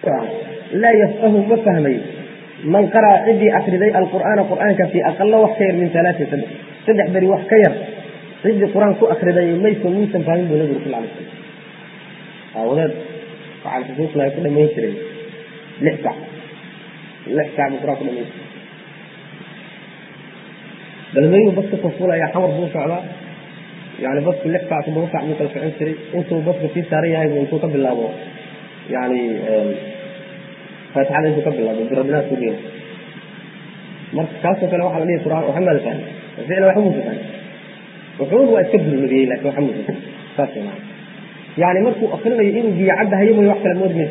laa yafqahu ma fahmayo man qara'a ciddii akriday alqur'aana qur'aanka fii aqala wax ka yar min alaatin saddex saddex beri wax ka yar ciddii qur-aan ku akriday maysa muusan fahmin buu nabigu sal alay slam aawadeed waxaan xusuusnahay ku dhamayn jiray lix sac lix sac buu qur-aan ku dhamayn jiray balmeeyuu baska kafulaya xamar buu socdaa yani basku lix sac toddoba sac buu kala socon jiray intuu baska sii saaran yahay bu intuu ka bilaabo yani faatixada intuu ka bilaabo birabinaad ku dhiina marka kaasoo kale waxaa la dhihi quraan waxa maada fahmi ficlan waxa muusa fahmi wuxuun waa iska bulmagiyey laakin waxa muusa fahmi saas maa yani markuu akrinayo inuu biyo caddahayo mooy wax kale moodi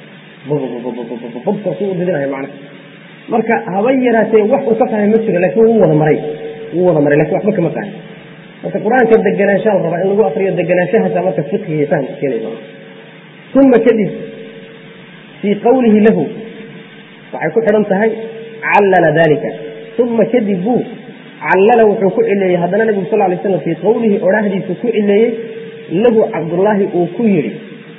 mayso bobkaasuu udidinayo macna marka haba yaraatee wax uu ka fahmay ma jiro laakin wuu wada maray wuu wada maray lakin waxba kama fahmi marka qur-aanka deganaanshaa la rabaa in lagu akriyo deganaanshahaasa marka fiqiga fahamka keenaysa uma kadib fii qawlihi lahu waxay ku xidhan tahay callala dalika uma kadib buu callala wuxuu ku cileeyey haddana nabigu sal lay slam fii qawlihi odhaahdiisu ku cileeyey lahu cabdullaahi uu ku yidhi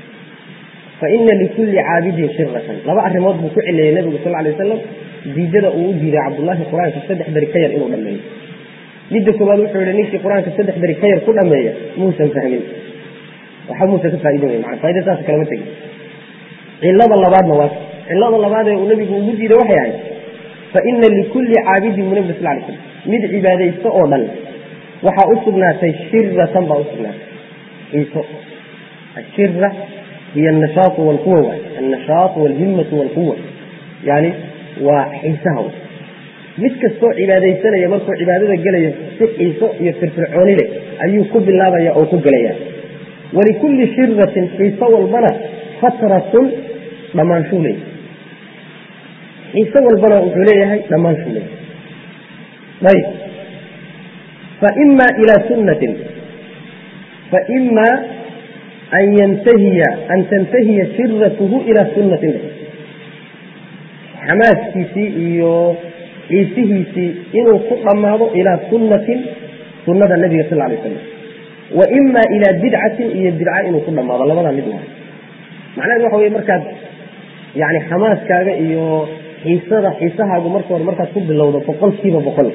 faina likulli caabidin shiratan laba arrimood buu ku cileeyey nabigu sal lay wasalam diidada uu u diiday cabdullaahi qur-aanka saddex beri ka yar inuu dhameeyo midda koobaad wuxuu yihi ninkii qur-aanka saddex beri ka yar ku dhameeya muusan fahmin waxa muusan ka faaidin wey mana faida saas kalama tegin cilada labaadna waa cilada labaad ee uu nabigu ugu diiday waxay ahayd faina likulli caabidin bu nabi sal lay slam mid cibaadaysto oo dhan waxaa u sugnaatay shiratan baa usugnaatay xiiso ashira hiy anashaau walquwa waay annashaau walhimmatu walquwa yani waa xiisaha mid kastoo cibaadaysanaya markuu cibaadada gelayo si xiiso iyo firfircooni leh ayuu ku bilaabaya oo ku gelaya walikulli shiratin xiiso walbana fatratun dhammaanshu leey xiiso walbana wuxuu leeyahay dhammaanshu leey ayb faima ilaa sunnatin faima an yantahiya an tantahiya shiratuhu ilaa sunnatin xamaaskiisii iyo xiisihiisii inuu ku dhammaado ilaa sunnatin sunada nabiga sal lay slam wa ima ilaa bidcatin iyo bidca inuu ku dhammaado labadaa mid waa macnaheed waxa wey markaad yani xamaaskaaga iyo xiisada xiisahaagu marka hore markaad ku bilowdo boqol kiiba boqol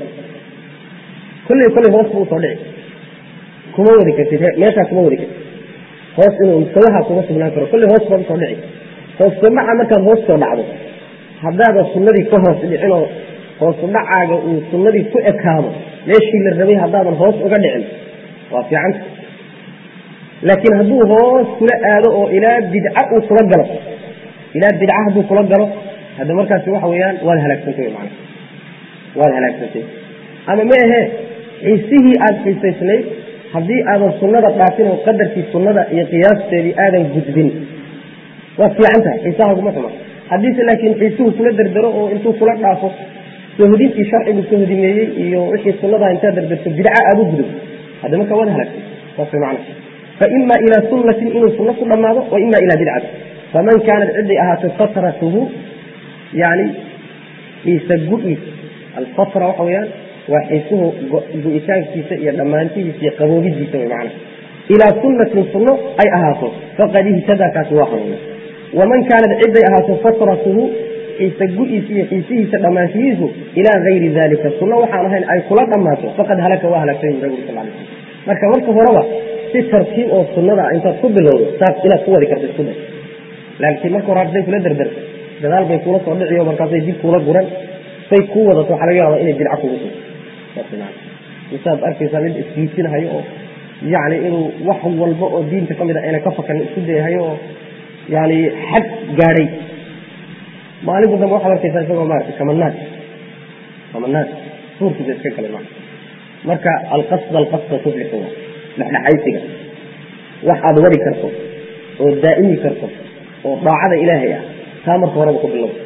kolley kolley hoos buu usoo dhici kuma wadi kartid meeshaa kuma wadi kartid hoos inuu mustawaha kuma sugnaan karo kolley hoos baad usoo dhici hoosudhaca markaad hoos soo dhacdo haddaadan sunnadii ka hoos dhicinoo hoosu dhacaaga uu sunnadii ku ekaado meeshii la rabay haddaadan hoos uga dhicin waa fiicanta laakiin hadduu hoos kula aado oo ilaa bidca uu kula galo ilaa bidca hadduu kula galo hadda markaasi waxa weeyaan waad halaagsantay man waad halaagsantay ama ma ahee xiisihii aada xiisaysnayd haddii aadan sunnada dhaafin oo qadarkii sunnada iyo qiyaasteedii aadan gudbin waad fiican tahay xiisahaguma xuma haddiise laakiin xiisuhu kula dardaro oo intuu kula dhaafo sohdintii sharcigu sohdimeeyey iyo wixii sunnadaa intaad dardarto bidca aada u gudub hadda marka waad halaagtay saas man faima ilaa sunnatin inuu sunno ku dhammaado wa ima ilaa bidcati faman kaanat ciday ahaatay fatratuhu yani xiisa gu-iis alfatra waxa weyaan waa xiisuhu gu-itaankiisa iyo dhammaantihiisa iyo qaboobidiisa wy mana ilaa sunnatin sunno ay ahaato faqad ihtadaa kaasi waa hanuuna waman kaanat ciday ahaato fatratuhu xiisa gu-iisa iyo xiisihiisa dhammaanshihiisu ilaa gayri dalika sunno waxaan ahayn ay kula dhammaato faqad halaka waa halaagtay nabigu sal lay slam marka marka horeba si tartiib oo sunnada intaad ku bilowdo saas inaad ku wadi karta isku day laakiin marka hore hadday kula dardarto gadaal bay kuula soo dhiciyo markaasay dib kuula guran say kuu wadato waxaa laga yaaba inay bidca kugu sugo misaad arkaysaa mid isgiisinahayo oo yacni inuu wax walba oo diinta ka mid a ayna ka fakan isku dayahayo oo yani xag gaadhay maalinta dambe waxaad arkaysaa isagoo maarata kamanaad kamanaad suurkiisa iska galay ma marka alqasda alqasda tuflixu dhexdhexaysiga wax aada wari karto oo daa'imi karto oo daacada ilaahay ah taa marka horeba ku bilow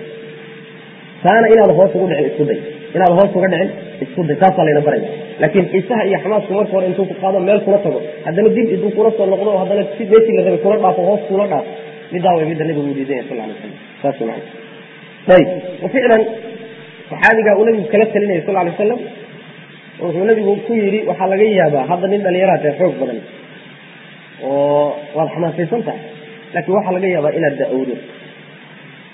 taana inaad hoos ugu dhicin isku day inaad hoos uga dhicin isku day taasaa layna baraya laakiin xiisaha iyo xamaasku marka hore intuu ku qaado meel kula tago haddana dib intuu kula soo noqdo oo haddana si meeshii la rabay kula dhaafo hoos kula dhaafo midaa way midda nabigu diidaya sal alay slam saas macana ayib waficlan saxaabigaa uu nabigu kala talinaya sal alay wasalam wuxuu nabigu ku yidhi waxaa laga yaabaa hadda nin dhalinyaraad ee xoog badan oo waad xamaasaysan tahay laakiin waxaa laga yaabaa inaad da-owdo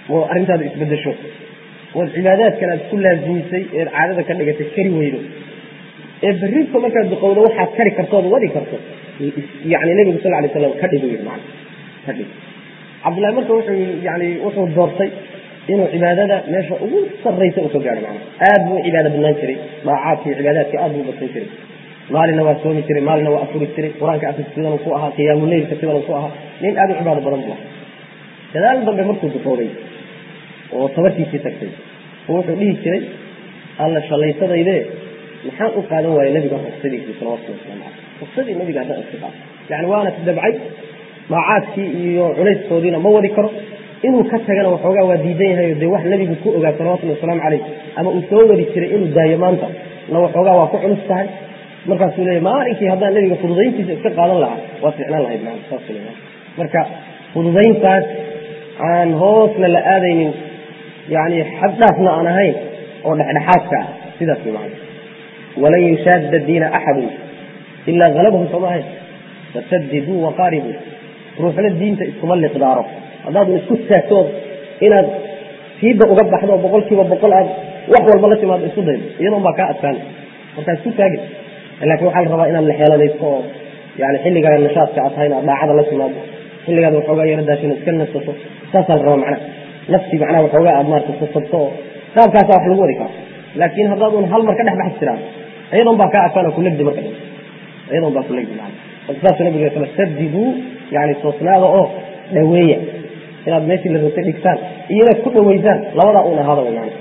oo arrintaada isbedesho ood cibaadaadkan aad ku laasimisay eed caadada ka dhigatay kari weydo ee berrinta markaad duqowdo waxaad kari kartood wadi karto yani nebigu sal lay slam ka dhigo man ka dhig cabdullahi marka wuxuu yani wuxuu doortay inuu cibaadada meesha ugu sarraysa uu ka gaadho macna aad buu cibaada badnaan jiray daacaadka iyo cibaadaadka aad buu badsan jiray maalina waa soomi jiray maalina waa afuri jiray qur-aanka akris sidan ku ahaa qiyaamuleylka sidan ku ahaa nin aad u cibaado badan buu ahaa gadaal dambe markuu duqowday oo tabartiisii tagtay wuxuu dhihi jiray alla shalaysadayde maxaan u qaadan waaya nabiga ruksadiisii salawatulli waslamu caleyh ruksadii nabiga haddaan iska qaado yani waana dabcay daacaadkii iyo culayskoodiina ma wadi karo inuu ka tagana waxoogaa waa diidan yahay dee wax nabigu ku ogaa salawatullhi wasalaamu caleyh ama uu soo wadi jiray inuu daayo maanta na waxoogaa waa ku culus tahay markaasuu leeya maalinkii haddaan nabiga fududayntiisa iska qaadan lahaa waa ficnaan lahayd maa saas marka fududayntaas aan hoosna la aadaynin yani xaddhaafna aan ahayn oo dhexdhexaadka ah sidaas man walan yushaada diina axadun ilaa halabahu sooma ahayn fasadiduu waqaaribuu ruuxna diinta iskuma liqdaaro haddaadun isku taagtood inaad fiidda uga baxdo oo boqol kiiba boqol aad wax walba la timaado isku daydo iyadoon baa kaa adkaana markaa isku taagin lakin waxaa la rabaa inaad la xeeladaysto oo yani xilligaaga nashaadka aad tahay inaad daacada la timaado xilligaad waxoogaa yaro daashina iska nasato saasaa la rabaa macnaha nafsi macnaha waxoogaa aad maarata sasabto oo qaabkaasa wax lagu wadi karo laakin haddaadun hal mar ka dhex baxi jiraan iyadoon baa kaa adkaan oo kulegdi marka dhan iyadoon baa kulegdi macna marka saasuu nabiga sala sadiduu yani toosnaada oo dhaweeya inaad meeshii la rabtay dhigtaan iyo inaad ku dhaweysaan labadaa un ahaada way macna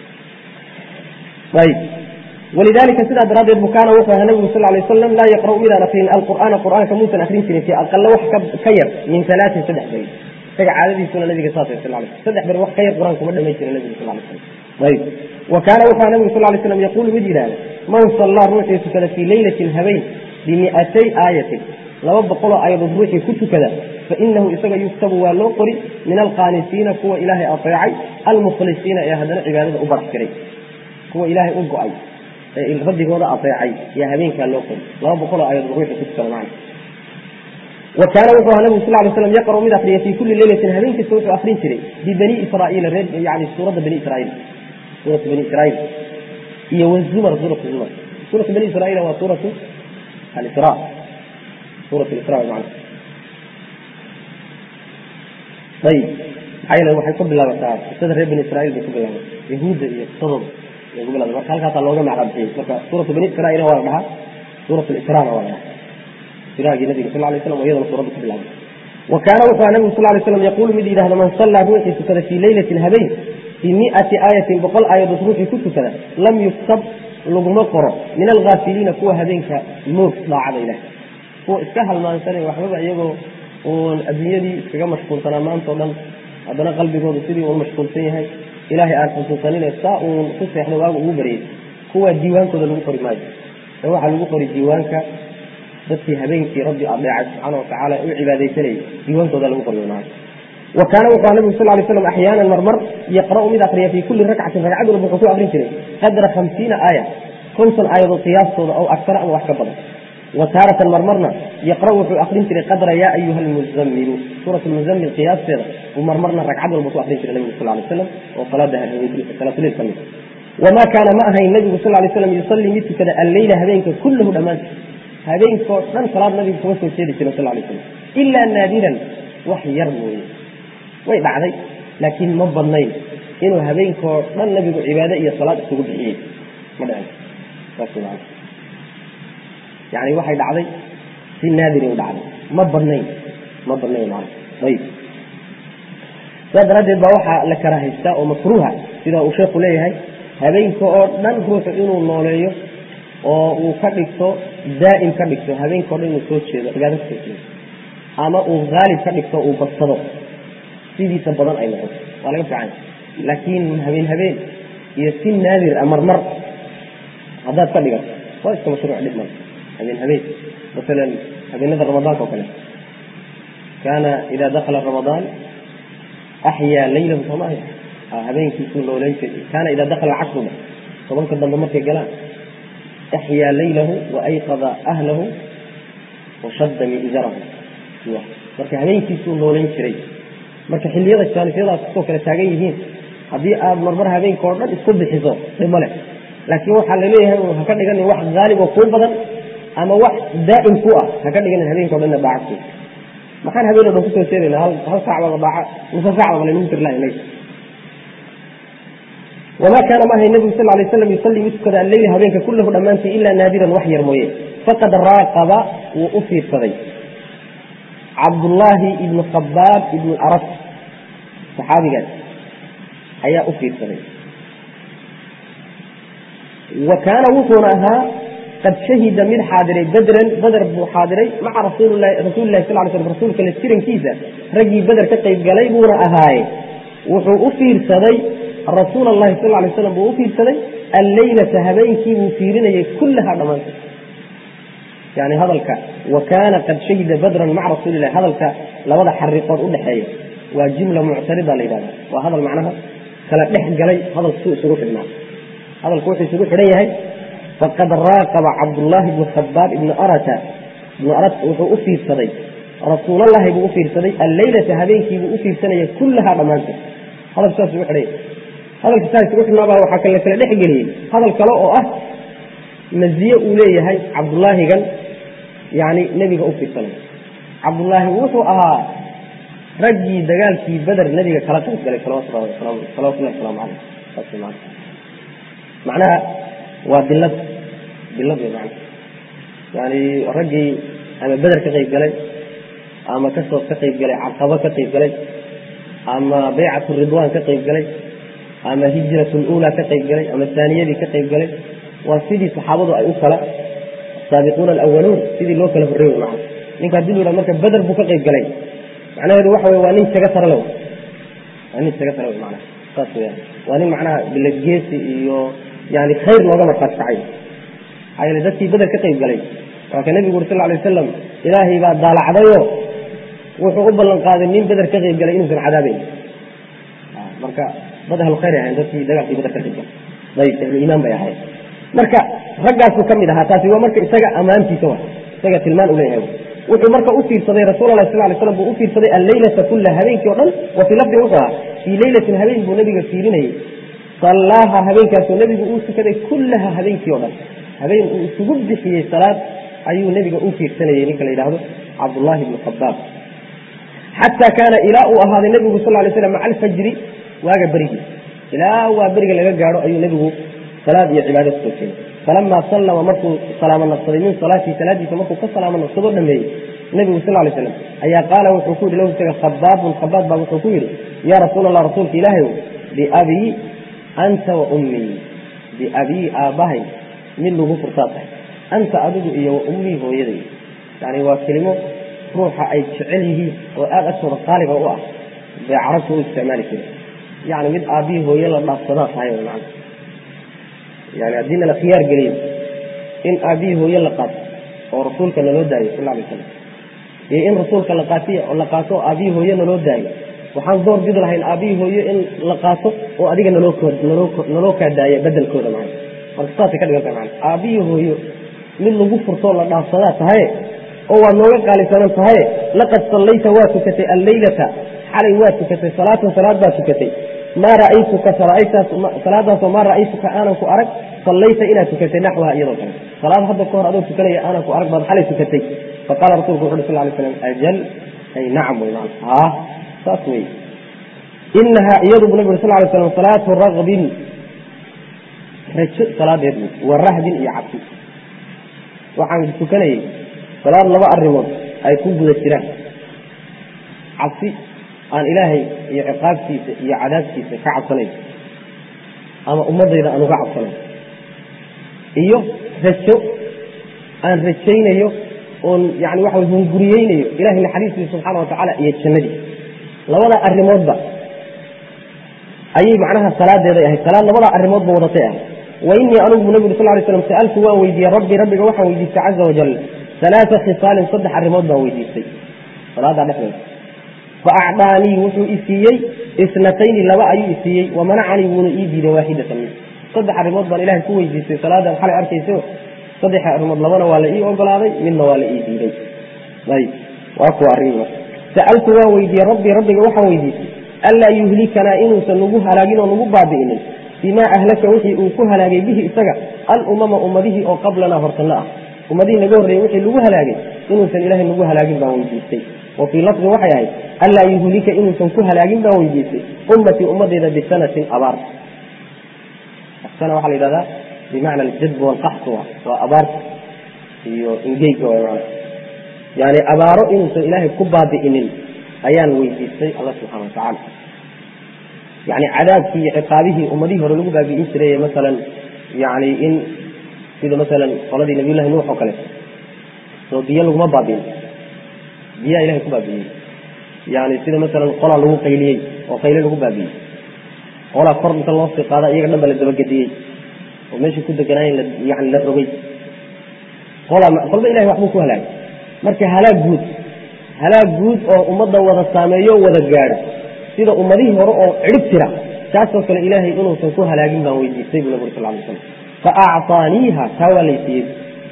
ayib walidalika sidaa daraaddeed bu kaana wuxuu ahaa nabigu sal lay wasalam laa yaqra'u midaan akrin alqur'aana qur'aanka muusan akrin jirin fi aqala wax ka yar min alaatin saddex beri isaga caadadiisuna nabiga saasay sal lay saddex beri wax ka yar qur'aan kuma dhamayn jirin nabigu sal lay slam ayib wa kaana wuxuu ahaa nabigu sal lay slam yaquulu mid yidhahda man sallaa ruuxii tukada fii leylatin habeen bimi'atay aayatin laba boqoloo aayadood ruuxii ku tukada fainahu isaga yuktabu waa loo qori min alqaanisiina kuwa ilaahay ateecay almukhlisiina ee haddana cibaadada u barax jiray kuwa ilaahay u go-ay ee rabbigooda ateecay yaa habeenkaa loo qori laba boqoloo aayadood ruuxii ku tukada macna wa kaana wuxuu ahaa nabigu sal ly slam yaqra'u mid akriya fii kulli leylatin habeen kasta wuxuu akrin jiray bibani israa'iila reer yani suuradda bani israa'iil suuratu bani israa'iil iyo wazumar suuratu zumar suuratu bani israa'iil waa suuratu alisra suurat isra macna ayib maxaa yeele waxay ku bilaabataa qisada reer bani israa'iil bay ku bilaabatay yahuudda iyo qisadooda bay ku bilaabatay marka halkaasaa looga macraa bixiyey marka suuratu bani israa'iil waa la dhahaa suurat lisrana waa la dhahaa israagii nabiga sal lay slam iyadana suuradda ku bilaabay wa kaana wuxuu aha nabigu sal lay slam yaquulu mid yidhahda man sallaa ruuxii tukada fii leylatin habeen fii mi'ati aayatin boqol aayadood ruuxii ku tukada lam yuktab laguma qoro min alghaafiliina kuwa habeenka moog daacada ilaah kuwa iska halmaansanay waxbaba iyagoo uun adduunyadii iskaga mashquulsanaa maanta o dhan haddana qalbigoodu sidii uun mashquulsan yahay ilaahay aan xusuusanine saa uun ku seexdo waagu ugu baryay kuwa diiwaankooda lagu qori maayo ee waxaa lagu qori diiwaanka dadkii habeenkii rabbi adeecay subxaana watacaala u cibaadaysanayay diiwaankooda lagu qori maayo wa kaana wuxuu aha nabigu sal lay slam axyaanan marmar yaqra'u mid akriya fii kulli rakcatin ragcad walba wuxuu ku akrin jiray qadra hamsiina aaya konton aayadood qiyaastooda aw aktara ama wax ka badan wa taaratan marmarna yaqra'u wuxuu akrin jiray qadra yaa ayuha almuzamilu suurat lmuzamil qiyaasteeda uu marmarna ragcad walba ku akrin jiray nabigu sal lay slam oo salaada salaatuleil ka mid wamaa kaana ma ahayn nabigu sal lay slam yusallii mid tukada alleyla habeenka kullahu dhammaanti habeenkoo dhan salaad nabigu kuma soo jeedi jirin sal lay slam ilaa naadiran wax yar mooye way dhacday laakiin ma badnayn inuu habeenkoo dhan nabigu cibaade iyo salaad isugu bixiyey ma dhicin saas maa yani waxay dhacday si naadiri u dhacday ma badnayn ma badnayn man ayib saas daraaddeed baa waxaa la karahaystaa oo makruuha sida uu sheekhu leeyahay habeenka oo dhan ruuxu inuu nooleeyo oo uu ka dhigto daa'im ka dhigto habeenkao dhan inuu soo jeedo cibaado kasoo jeedo ama uu haalib ka dhigto uu badsado sidiisa badan ay noqoto waa laga fiican laakiin habeen habeen iyo si naadir a marmar haddaad ka dhigato waa iska mashruuc dhib mal habeen habeen masalan habeenada ramadaanka oo kale kaana idaa dakala ramadaan axyaa laylahu soomaalia habeenkiisuu nooleyn jiray kaana idaa dakala cashruba tobanka dambe markay galaan axyaa laylahu wa ayqada ahlahu wa shadda miizarahu marka habeenkiisuu nooleyn jiray marka xilliyada jaanisiyadaas kusoo kala taagan yihiin haddii aad marmar habeenka oo dhan isku bixiso dhimo leh laakiin waxaa laleeyahay ha ka dhiganin wax haalib oo kuu badan ama wax daa'im ku ah ha ka dhiganin habeenka o dhanna daacadku maxaan habeen o dhan kusoo jeedayna hal hal saacbaba daaca nusa saacbaba laynagu tir lahay wamaa kaana maahay nebigu sal lay slam yusallii mid tukada alleyla habeenka kullahu dhammaantii ilaa naadiran wax yar mooye faqad raaqaba wuu u fiirsaday cabdullaahi ibnu khabaab ibnu aras saxaabigaas ayaa u fiirsaday wa kaana wuxuuna ahaa qad shahida mid xaadiray bedran beder buu xaadiray maca rasuulilahi rasuulilahi sal ly slam rasuulka la jirankiisa raggii beder ka qayb galay buuna ahaaye wuxuu u fiirsaday rasuul allahi sal lay slam buu u fiirsaday alleylata habeenkii buu fiirinayay kullahaa dhammaanta yani hadalka wa kaana qad shahida badran maca rasuulilahi hadalka labada xariiqood udhexeeya waa jumla muctarida la yidhahda waa hadal macnaha kala dhex galay hadalku suu isugu xidhnaa hadalku wuxuu isugu xidhan yahay faqad raaqaba cabdullaahi ibnu khabaab ibnu arata ibnu arat wuxuu u fiirsaday rasuulallahi buu u fiirsaday alleylata habeenkiibuu u fiirsanaya kullahaa dhammaanteed hadalku saas isugu xidhan yahay hadalka saa isugu xidhnaabaa waxaa kala kala dhex geliyey hadal kale oo ah maziye uu leeyahay cabdullaahigan yani nebiga u fiirsanay cabdullaahi wuxuu ahaa raggii dagaalkii beder nebiga kala qayb galay salawatullahi wasalaamu caleyh saas man macnaha waa dilad dilad wey mana yani raggii ama beder ka qayb galay ama kasoo ka qayb galay caqabo ka qayb galay ama baycat ridwan ka qayb galay ama hijrat lula ka qayb galay ama saaniyadii ka qayb galay waa sidii saxaabadu ay u kala saabiquuna alawaluun sidii loo kala horrey maa ninka hadii lu marka beder buu ka qayb galay macnaheedu waxa wey waa nin jaga tarale waa nin jaga tarale mana saas weyaan waa nin macnaha biladgeesi iyo yani khayr looga markaati kacay maxaa yeele dadkii beder ka qayb galay waa ka nebigu uri sal lay wasalam ilaahay baa daalacdayo wuxuu u ballan qaaday nin beder ka qayb galay inuusan cadaabeyn marka dad ahlu khayr ahayn dadkii dagaalkii beder ka qayb galay ayb ahlu iimaan bay ahayn marka raggaasuu ka mid ahaa taasi waa marka isaga ammaantiisa wa isaga tilmaan u leeyahay wuxuu marka u fiirsaday rasuul lah sal lay slam buu u fiirsaday alleylata kulla habeenkii o dhan wa fii lafdin wuxuu ahaa fii leylatin habeen buu nabiga fiirinayay sallaaha habeenkaasoo nebigu uu tukaday kullaha habeenkii o dhan habeen uu isugu bixiyey salaad ayuu nebiga u fiirsanayey ninka la yidhaahdo cabdullaahi ibnu khabaab xataa kaana ilaa uu ahaaday nebigu sal lay slam maca alfajri waaga berigii ilaa waa beriga laga gaadho ayuu nebigu salaad iyo cibaado kusoo jeeday falamaa sallama markuu salaamo naqsaday min salaatii salaadiisa markuu ka salaamo naqsadoo dhameeyey nebigu sal lay slam ayaa qaala wuxuu ku yidhi lahu isaga khabaabun khabaab baa wuxuu ku yidhi yaa rasuul allah rasuulka ilaahay biabii anta wa ummii biabii aabbahay mid lagu furtaa tahay anta adigu iyo wa ummii hooyaday yani waa kelimo ruuxa ay jecel yihiin oo aada agtooda qaaliga u ah bay carabta u isticmaali jiren yani mid aabbihii hooye la dhaafsadaa tahay man yani haddiina la khiyaar geliyo in aabbihii hooye la qaato oo rasuulka naloo daayo sal lay slam iyo in rasuulka la qaatiy la qaato aabbihii hooye naloo daayo waxaan door bidi lahayn aabbihii hooye in la qaato oo adiga naloo naloo kaa daaya bedelkooda man marka saasay ka dhiganta man aabbihii hooyo mid lagu furtoo la dhaafsadaa tahaye oo waad nooga qaalisanan tahaye laqad sallayta waa tukatay alleylata xalay waa tukatay salaatan salaad baa tukatay maa ra'aytuka salaadaasoo maa ra'aytuka aanan ku arag sallayta inaad tukatay naxwaha iyadoo kale salaad hadda ka hor adoo tukanaya aanan ku arag baad xalay tukatay faqaala rasulku wuxu uri sal lay slam ajal ay nacam wey man haa saas wey inahaa iyadu bu nabig uri sal lay slam salaatu raqbin rajo salaadeed wa rahdin iyo cabsi waxaan tukanayay salaad laba arrimood ay ku guda jiraan cabsi aan ilaahay iyo ciqaabtiisa iyo cadaabtiisa ka cabsanayo ama ummadayda aan uga cabsanayo iyo rajo aan rajaynayo oon yani waxa way hunguriyeynayo ilahay naxariistiisa subxaana wa tacaala iyo jannadiisa labada arrimoodba ayay macnaha salaadeeday ahayd salaad labada arrimoodba wadatay ahayd wa inii anugu nabi uri sal lay slam sa'altu waan weydiiyey rabbi rabbiga waxaan weydiistay caza wajal alaaa khisaalin saddex arrimood baan weydiistay salaadaa dhexdeeda faacdaanii wuxuu isiiyey isnatayni laba ayuu isiiyey wamanacanii wuuna ii diiday waaxidatan mid saddex arrimood baan ilahay ku weydiistay salaadaan xalay arkayso saddex arrimood labana waa la ii ogolaaday midna waa la ii diiday ayb waa kuwa arrimii marka sa'altu waan weydiiyey rabbii rabbiga waxaan weydiisay anlaa yuhlikanaa inuusan nagu halaagin oo nagu baabi'inin bimaa ahlaka wixii uu ku halaagay bihi isaga alumama ummadihii oo qablanaa hortanna ah ummadihii naga horreeyey wixii lagu halaagay inuusan ilaahay nagu halaagin baan weydiistay wa fii lafdin waxay ahayd anlaa yuhlika inuusan ku halaagin baan weydiistay ummatii ummadeyda bisanatin abaar sana waxaa la yidhahdaa bimacna aljadb walqaxtu waa abaarta iyo ingeyga waa yani abaaro inuusan ilaahay ku baabi'inin ayaan weydiistay alla subxana watacaala yani cadaabkii iyo ciqaabihii ummadihii hore lagu baabi'in jiray masalan yani in sida masalan qoladii nabiyullahi nuux oo kale soo biyo laguma baabi'in biyaa ilahay ku baabi'iyey yani sida masalan qolaa lagu qayliyey oo qayle lagu baabi'iyey qolaa kor inta loo sii qaada iyaga dhan ba la dabagediyey oo meeshii ku deganaayen yani la rogay qolaa kolba ilahay waxbuu ku halaagay marka halaag guud halaag guud oo ummadda wada saameeyo wada gaadho sida ummadihii hore oo cidhib tira taasoo kale ilaahay inuusan ku halaagin baan weydiistay buu nabig sal ly slam fa acطaaniiha taa waa laysiiyey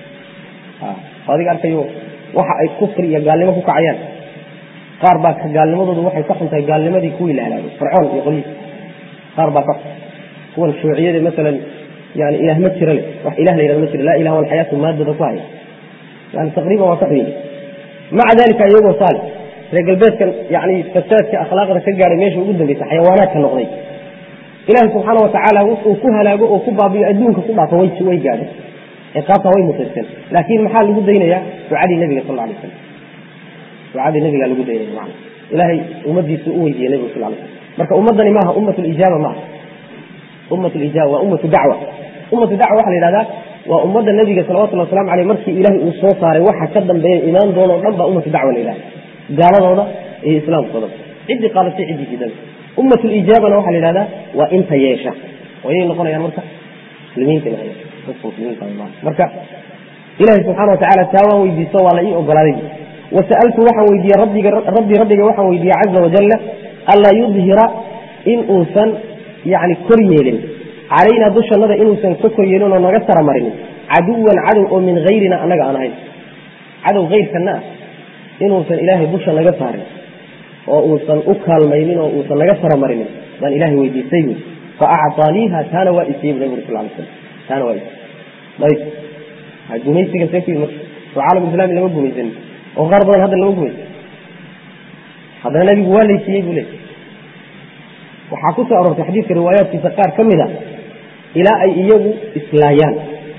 adiga arkayo waxa ay kufri iyo gaalnimo ku kacayaan qaar baa gaalnimadoodu waxay ka xuntahay gaalnimadii kuwii la halaagay fircoon iyo qoliis qaar baa ka xun kuwan shuuciyada masalan yani ilaah ma jira leh wax ilah la yhahdo ma jiro laa ilaha walxayaatu maadada ku haya yani taqriiban waa ka xuyey maca dalika iyagoo saale reer galbeedkan yani fasaadka akhlaaqda ka gaadhay meesha ugu dambeysa xayawaanaadka noqday ilaahi subxaana watacaala wuxuu ku halaago oo ku baabiyo adduunka ku dhaafo way way gaadhay ciqaabta way mutaysteen laakiin maxaa lagu daynayaa ducadii nabiga sal alay slam ducadii nabiga lagu daynaya mana ilaahay ummadiisu u weydiiyey nabiga sal lay slam marka ummadani maaha ummat lijaaba maaha ummat lijaaba waa ummatu dacwa ummatu dacwa waxa la yidhahdaa waa ummadda nabiga salawatullhi waslamu aleyh markii ilaahay uu soo saaray waxa ka dambeeya imaan doona o dhan baa ummatu dacwa la yidhahda gaaladooda iyo islaamkooda ciddii qaadatay ciddii diidada ummat lijaabana waxaa la yidhahdaa waa inta yeesha wayay noqonayaan marka muslimiinta dadka muslimiinta marka ilahay subxana watacala taa waan weydiisto waa la ii ogolaaday wasa'altu waxaan weydiiyey rabbiga rabbi rabbiga waxaan weydiiyey caza wajalla anlaa yudhira in uusan yani kor yeelin calaynaa dushannada inuusan ka kor yeelin oo naga saramarinin caduwan cadow oo min hayrina annaga aan ahayn cadow hayrkana ah inuusan ilaahay dusha naga saarin oo uusan u kaalmaynin oo uusan naga saramarinin baan ilahay weydiistay bu fa acطaaniiha taana waa isiiyey bu nabig ur sal lay slam taana waa isiy ayb gumaysiga see ku yimid marka soo caalam islami lama gumaysanin oo qaar badan hadda lama gumaysan haddana nabigu waa laysiiyey buu leey waxaa ku soo aroortay xadiidka riwaayaadkiisa qaar ka mid a ilaa ay iyagu islaayaan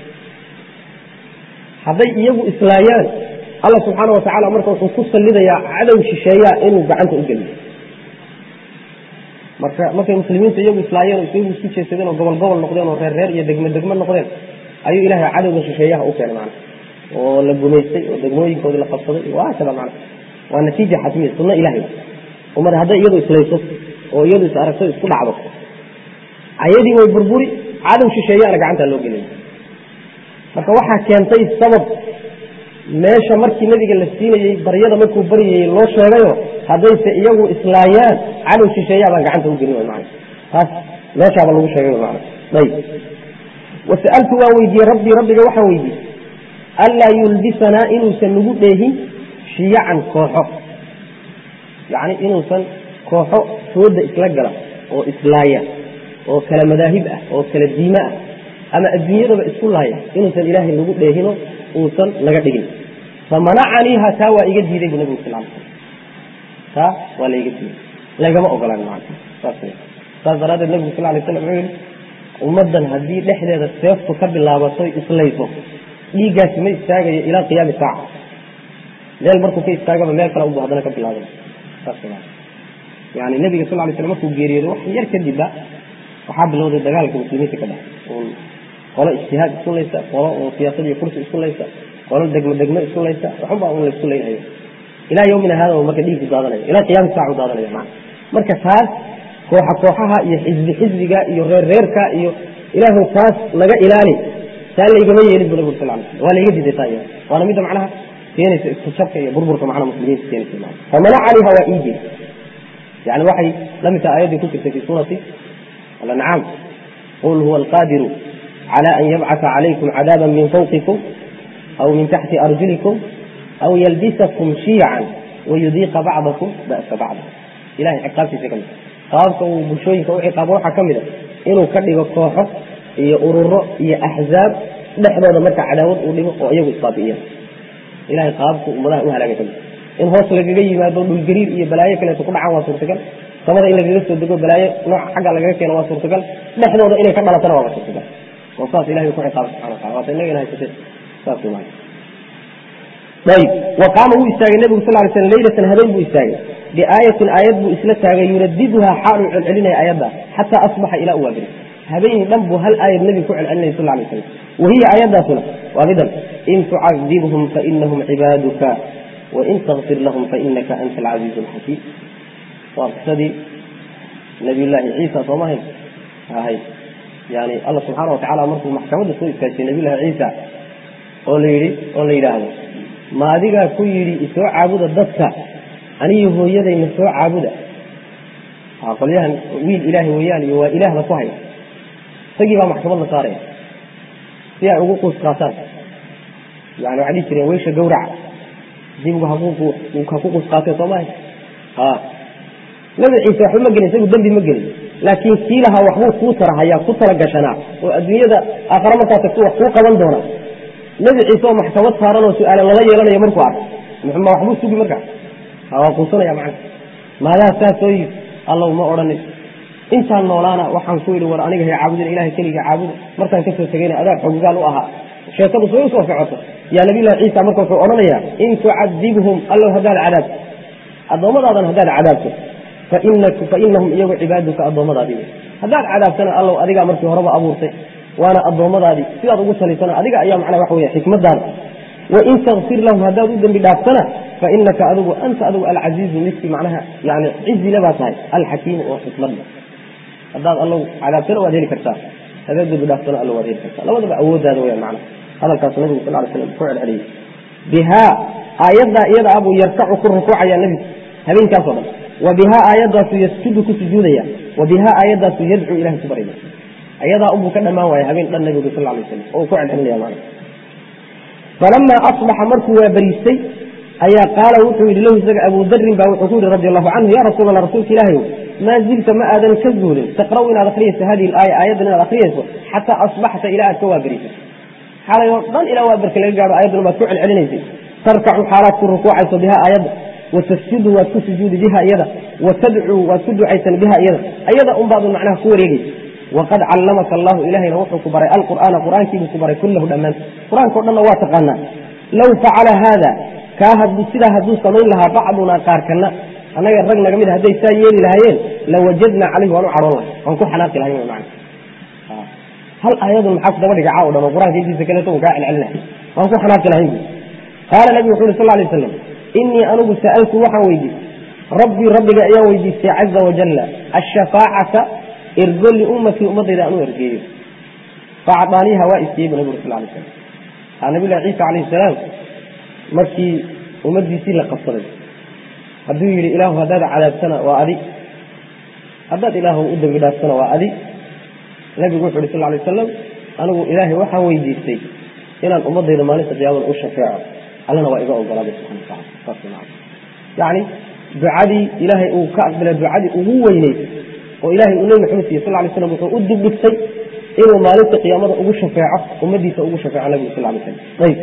hadday iyagu islaayaan alla subxaana watacaala marka wuxuu ku sallidayaa cadow shisheeyaa inuu gacanta u geliyo marka markay muslimiinta iyagu islaayeen oo iyagu isku jeesadeen oo gobol gobol noqdeen oo reer reer iyo degmo degmo noqdeen ayuu ilaahay cadowga shisheeyaha u keenay macna oo la gumaystay oo degmooyinkoodii la qabsaday waa kada macna waa natiija xatmiya sunno ilahay ummad hadday iyadu islayso oo iyadu is aragto isku dhacdo ayadii way burburi cadow shisheeyaana gacantaa loo gelaya marka waxaa keentay sabab meesha markii nabiga la siinayey baryada markuu baryayey loo sheegayo haddayse iyagu islaayaan cadow shisheeyaa baan gacanta u gelin man taas meeshaaba lagu sheegay man ayb wasa'altu waan weydiiyey rabbii rabbiga waxaan weydiiyey anlaa yulbisanaa inuusan nagu dheehin shiyacan kooxo yacni inuusan kooxo fooda isla gala oo islaaya oo kala madaahib ah oo kala diime ah ama adduunyadaba isku laaya inuusan ilaahay nagu dheehino uusan naga dhigin famanacaniiha taa waa iga diiday bu nabigu sal l slam taa waa la iga diiday lagama ogolaan maa saas saas daraaddeed nabigu sal lay slam wuxuu yihi ummaddan haddii dhexdeeda seeftu ka bilaabato islayso dhiiggaasi ma istaagayo ilaa qiyaami saaca meel markuu ka istaagaba meel kale ubu haddana ka bilaabay saas yani nabiga sal lay slam markuu geeriyooday wax yar kadibba waxaa bilowday dagaalka muslimiinta ka dhex qolo ijtihaad isku laysa qolo oo siyaasad iyo kursi isku laysa qolo degmo degmo isku laysa waxunbaa un laysku leynhayo ilaa yawmina hada marka dhiigku daadanayo ilaa qiyaami saacu daadanayo maa marka taas kooxa kooxaha iyo xisbi xisbiga iyo reer reerka iyo ilaahu taas laga ilaali taa laygama yeelin bu nabig sal lay slam waa layga diiday taa iyada waana midda macnaha keenaysa isku jabka iyo burburka macnaha muslimiinta keenaysa maa famanacaniha waa ii jeed yani waxay la mid taha ayaddii ku jirtay fi suurati alancaam qul huwa alqadiru clى an yabcثa عalaykum cadاaba min fawqikum aw min taxti arjulikum aw yalbisakum shiican wayudiiqa bacdakum ba'sa bacd ilahay ciqaabtiisa ka mid qaababka uu bulshooyinka u ciqaabo waxaa ka mid a inuu ka dhigo kooxo iyo ururo iyo axzaab dhexdooda marka cadaawad uu dhigo oo iyagu isbaabi'iya ilahay qaababku ummadaha u halaagay ka mid in hoos lagaga yimaado dhulgariir iyo balaayo kaleeto ku dhacaan waa suurtagal samada in lagaga soo dego balaayo nooca xagga lagaga keeno waa suurtagal dhexdooda inay ka dhalatana waaba suurtagal oo saas ilahay ku ciqaaba subxana watala waata inaga ina haysatee saas wey maana ayib wa qaama wuu istaagay nebigu sal lay slam leylatan habeen buu istaagay biaayatin aayad buu isla taagay yuradiduhaa xaaluu celcelinaya aayadda xataa asbaxa ilaa u waabiri habeenii dhan buu hal aayad nebigu ku celcelinaya sal lay slam wahiya aayaddaasuna waa midan in tucadibhum fainahum cibaaduka wain takfir lahum fainaka anta alcasiizu alxakiim waa qisadii nabiyullaahi ciisa soomahay ahay yani alla subxaana watacala markuu maxkamadda soo istaajiyey nabiyullahi ciisa oo la yidhi oo la yidhaahdo ma adigaa ku yidhi isoo caabuda dadka aniyo hooyadayna soo caabuda qolyahan wiil ilaahay weeyaan iyo waa ilaahda ku haya isagii baa maxkamad la saaraya si ay ugu quus qaataan yani waxay dhihi jireen weysha gawraca dibgu ha ku quus qaatee soo mahay ha nabi ciise waxba ma gelin isagu dembi ma gelin laakiin kii lahaa waxbuu kuu tarahayaa ku tala gashanaa oo adduunyada aakhare markaa tagto wax kuu qaban doona nebi ciise oo maxkamad saaran oo su-aale lala yeelanayo markuu arko ma waxbuu sugi markaa waa quusanaya macana maadaa saas soo yii allow ma odhanin intaan noolaana waxaan ku yidhi war aniga hay caabudin ilahay keliga caabuda markaan kasoo tegayna adaa xogogaal u ahaa sheekadu soo usoo socoto yaa nabiyullahi ciisa marka wuxuu odhanayaa in tucadibhum allow haddaad cadaabto addoommadaadana haddaad cadaabto fainahum iyagu cibaaduka addoommadaadii haddaad cadaabtana allow adigaa markii horeba abuurtay waana addoommadaadii sidaad ugu salisana adiga ayaa macnaa waxa wey xikmadaada wain takfir lahum haddaad u dembi dhaaftana fainaka adigu anta adigu alcasiizu midkii macnaha yani cizile baa tahay alxakiimu oo xikmadda haddaad allow cadaabtana waad heli kartaa haddaad dembi dhaaftana allow waad heli kartaa labadaba awooddaada weyaan macnaha hadalkaas nabigu sal ly slam ku celceliyey bihaa aayaddaa iyada abuu yarkacu ku rukuucaya nebigu habeenkaasoo dhan wa bihaa aayadaasu yasjudu ku sujuudaya wa bihaa aayadaasu yadcuu ilahay ku baryaya ayadaa unbuu ka dhammaan waaya habeen dhan nabigu sal lay slam oo uu ku celcelinaya maana falamaa asbaxa markuu waa bariistay ayaa qaala wuxuu yidhi lahu isaga abuu darin baa wuxuu ku yihi radi allahu canhu ya rasuul allah rasuulka ilaahay maa zilta ma aadan ka zuulin taqra'u inaad akriyayso hadihi alaaya aayaddan inaad akriyayso xataa asbaxta ilaa aad ka waaberiysay xalay oo dhan ilaa waaberka laga gaadho ayadduna baad ku celcelinaysay tarkacu xaalaad ku rukuucayso biha aayadda watasjudu waad ku sujuudi biha iyada watadcuu waad ku ducaysan biha iyada ayada unbaadun macnaha ku wareegaysa waqad callamaka allahu ilahayna wuxuu ku baray alqur'aana qur'aankiibuu ku baray kullahu dhammaan qur-aanka o dhanna waa taqaanaa low facala haada kaa hadduu sidaa hadduu samayn lahaa bacdunaa qaarkana annaga rag naga mid hadday saa yeeli lahaayeen lawajadnaa calayhi waan u cadhoon lahay waan ku xanaaqi lahay man hal aayadun maxaa ku daba dhiga caaw dhan oo qur-aanka intiisa kaleeto un kaa celcelinahay waan ku xanaaqi lahayn bu qaala nabigu wuxu uhi sal lay waslam inii anigu sa'altu waxaan weydiistay rabbii rabbiga ayaan weydiistay caza wajalla ashafaacata ergo liummatii ummadayda aan u ergeeyo faacdaaniiha waa isiiyey bu nabig ur sal lay slam nabilahi ciisa calayhi salaam markii ummaddiisii la qabsaday hadduu yidhi ilaahu haddaad cadaabtana waa adi haddaad ilaahu u dembi dhaaftana waa adi nabigu wuxu uhi sal lay wasalam anigu ilaahay waxaan weydiistay inaan ummadayda maalinta qiyaamada u shafeeco allana waa iga ogolaaday subxana watacala yani ducadii ilaahay uu ka aqbalay ducadii ugu weyneyd oo ilahay uu nebi maxamed siiyey sal lay slam wuxuu u dibdhigtay inuu maalinta qiyaamada ugu shafeeco ummadiisa ugu shafeeco nabigu sal lay slam ayb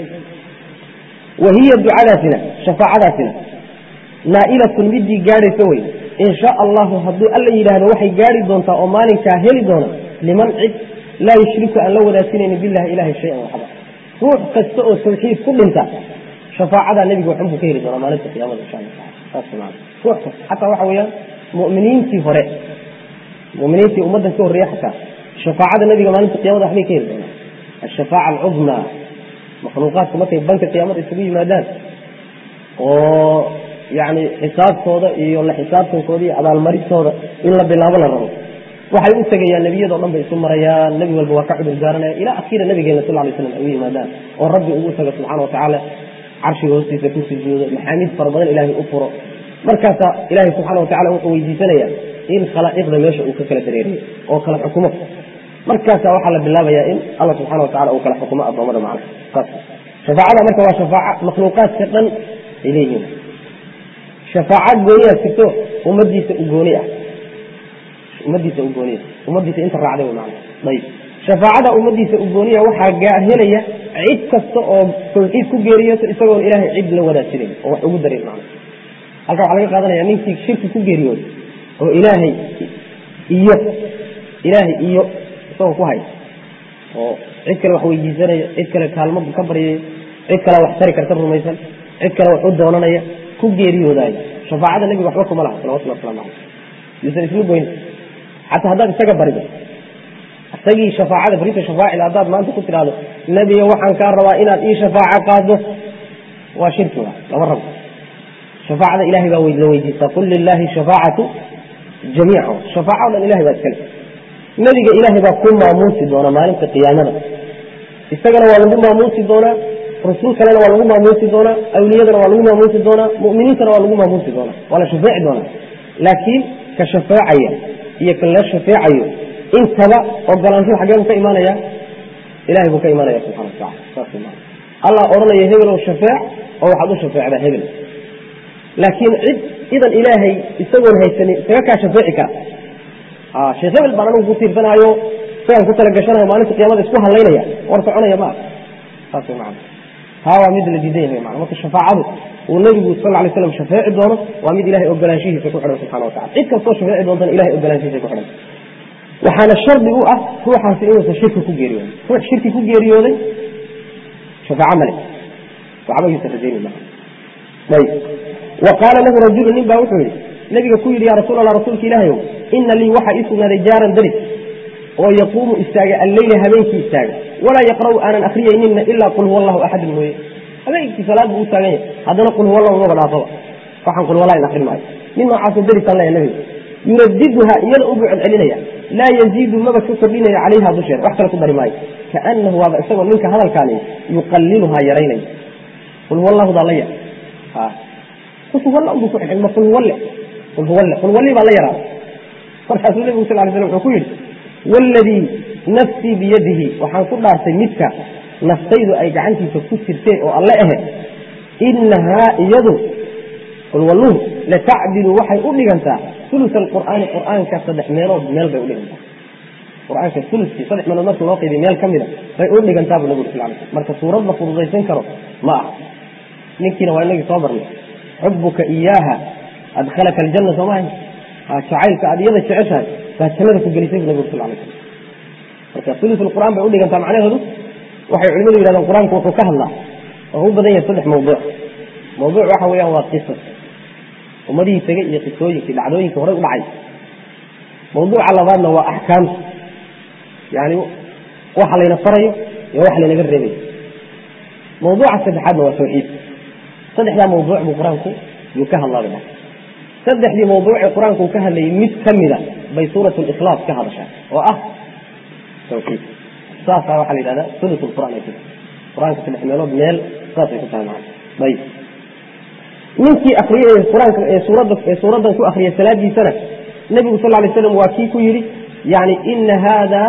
wa hiya ducadaasina shafaacadaasina naa'ilatun midii gaadhaysa wey in shaa allahu hadduu alla yidhaahdo waxay gaari doontaa oo maalinkaa heli doona liman cid laa yushriku aan la wadaagsinayni billahi ilahay shayan waxba ruux kasta oo tawxiid ku dhinta shafaacadaa nebiga waxunbuu ka heli doonaa maalinta qiyamada insha alla taala saas maana ruux kasta xataa waxa weeyaan mu'miniintii hore mu'miniintii ummaddan ka horreeya xataa shafaacada nebiga maalinta qiyamada waxbay ka heli doonaa ashafaaca alcudmaa makhluuqaadku markay banka qiyaamada isugu yimaadaan oo yani xisaabtooda iyo la xisaabtankooda iyo abaalmarintooda in la bilaabo la rabo waxay u tegayaan nebiyado dhan bay isu marayaan nebi walba waa ka cudur daaranaya ilaa akhiira nabigeena sal lay slam ay u yimaadaan oo rabbi ugu taga subxana watacaala carshiga hoostiisa ku sujuudo maxaamiid fara badan ilaahay u furo markaasaa ilaahay subxana watacala wuxuu weydiisanaya in khalaa'iqda meesha uu ka kala dareeriyo oo kala xukumo markaasaa waxaa la bilaabayaa in alla subxana watacala uu kala xukumo addoommada macna saas shafaacada marka waa shafaaca makhluuqaadka dhan ay leeyihiin shafaaca gooniyaa jirto ummadiisa u gooni ah ummadiisa u gooniya ummadiisa inta raacday wy maana ayib shafaacada ummadiisa u gooniya waxaa helaya cid kasta oo tawxiid ku geeriyooto isagoon ilaahay cid la wadaajinayn oo wax ugu darin maana halka waxaa laga qaadanaya ninkii shirki ku geeriyooday oo ilaahay iyo ilaahay iyo isagoo ku haya oo cid kale wax weydiisanaya cid kale kaalmo ka baryaya cid kale wax tari karta rumaysan cid kale wax u doonanaya ku geeriyoodaaya shafaacada nebiga waxba kuma laha salawatullah waslamu caleyh yuusan isla goyn xataa haddaad isaga barido isagii shafaacada barinta shafaacida haddaad maanta ku tidhaahdo nebiga waxaan kaa rabaa inaad ii shafaaco qaado waa shirki wa lama rabo shafaacada ilahay baa la weydiistaa qul lilaahi shafaacatu jamiica shafaaca o dhan ilahay baa iskale nebiga ilaahay baa ku maamuusi doona maalinta qiyaamada isagana waa lagu maamuusi doonaa rasuul kalena waa lagu maamuusi doonaa awliyadana waa lagu maamuusi doonaa mu'miniintana waa lagu maamuusi doonaa waa la shafeeci doonaa laakiin ka shafeecaya iyo ka la shafeecayo intaba ogolaanshuhu xagee buu ka imaanaya ilahay buu ka imaanaya subxana watacala saas ma allah odhanaya hebelow shafeec oo waxaad u shafeecdaa hebel laakiin cid idan ilaahay isagoon haysanin isaga kaa shafeeci kara sheekh hebel baan anigu ku tiirsanaayo isagaan ku talagashanayo maalinta qiyamada isku hadlaynaya war soconaya ma saas man taa waa mid la diidan yahay man marka shafaacadu uu nabigu sal lay slam shafeeci doono waa mid ilahay ogolaanshihiisa ku xidhan subxana watacala cid kastoo shafeeci doontana ilahay ogolaanshihiisa ku xidhan waxaana shardi u ah ruuxaasi inuusan shirki ku geeriyooday ruux shirki ku geeriyooday shafaaco male waxba yuusan rajayni maa ayb wa qaala lahu rajulu nin baa wuxuu yihi nabiga ku yidhi ya rasuul allah rasuulka ilaahayow ina lii waxaa ii sugnaaday jaaran daris oo yaquumu istaaga alleyla habeenkii istaaga walaa yaqra'u aanan akriyaynina ilaa qul huwa allahu axadun mooye habeenkii salaad buu u taagan yahay haddana qul huwa allahu maba dhaafaba waxaan qul huwallah in akrin maayo nin noocaasoo darisaan leeya nabiga yuradiduha iyada u buu celcelinaya laa yaziidu maba ka kordhinaya calayha dusheeda wax kale ku dari maayo kaanahu waaba isagoo ninka hadalkaani yuqaliluhaa yaraynaya qul huwa allahu daa la yar qul huwalla unbuu ku xidhay ma qul huwalle qul huwalle qul huwalli baa la yaraaday markaasuu nebigu sal lay slam wuxuu ku yidhi waaladii nafsii biyadihi waxaan ku dhaartay midka naftaydu ay gacantiisa ku jirtay oo alle ahe inahaa iyadu qulwalluhu latacdilu waxay u dhigantaa ulus alqur'aani qur'aanka saddex meelood meel bay udhigantaa qur-aanka uluskii saddex meelood marka loo qaybiy meel ka mida bay u dhigantaa bu nabigu sal sl marka suurad la fududaysan karo ma aha ninkiina waa inagii soo barnay xubuka iyaaha adkhalaka aljanna soo maaha jacaylka aad iyada jeceshahay baa jannada ku gelisay bu nabigu sal lay slam marka ulus qur'aan bay udhigantaa macnaheedu waxay culimadu yihahdeen qur-aanku wuxuu ka hadlaa oo u badan yahay saddex mawduuc mawduuc waxa weeyaan waa qisas ummadihii tegey iyo qisooyinkii dhacdooyinkii horey u dhacay mawduuca labaadna waa axkaamta yani waxa layna farayo iyo waxa laynaga reebayo mawduuca saddexaadna waa tawxiid saddexdaa mawduuc buu qur-aanku yuu ka hadlaaba saddexdii mawduucee qur-aanku ka hadlayay mid ka mida bay suurat likhlaas ka hadashaa oo ah tawxiid saasaa waxaa la yidhahdaa sulus qur'aan ay ku tahay qur-aanka saddex meelood meel saasay ku tahay macana ayib ninkii akriyay qur-aanka ee suuradda ee suuraddan ku akriyay salaadiisana nebigu sal lay slam waa kii ku yidhi yani ina hada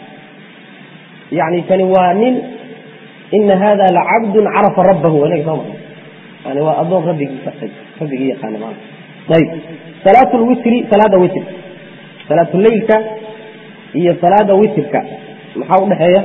yani kani waa nin ina hada lacabdun carafa rabbahu waa inaga soo marnay yani waa adoon rabbigii gartay rabbigii yaqaana maana ayib salaat lwitri salaada witr salaatuleylka iyo salaada witrka maxaa udhexeeya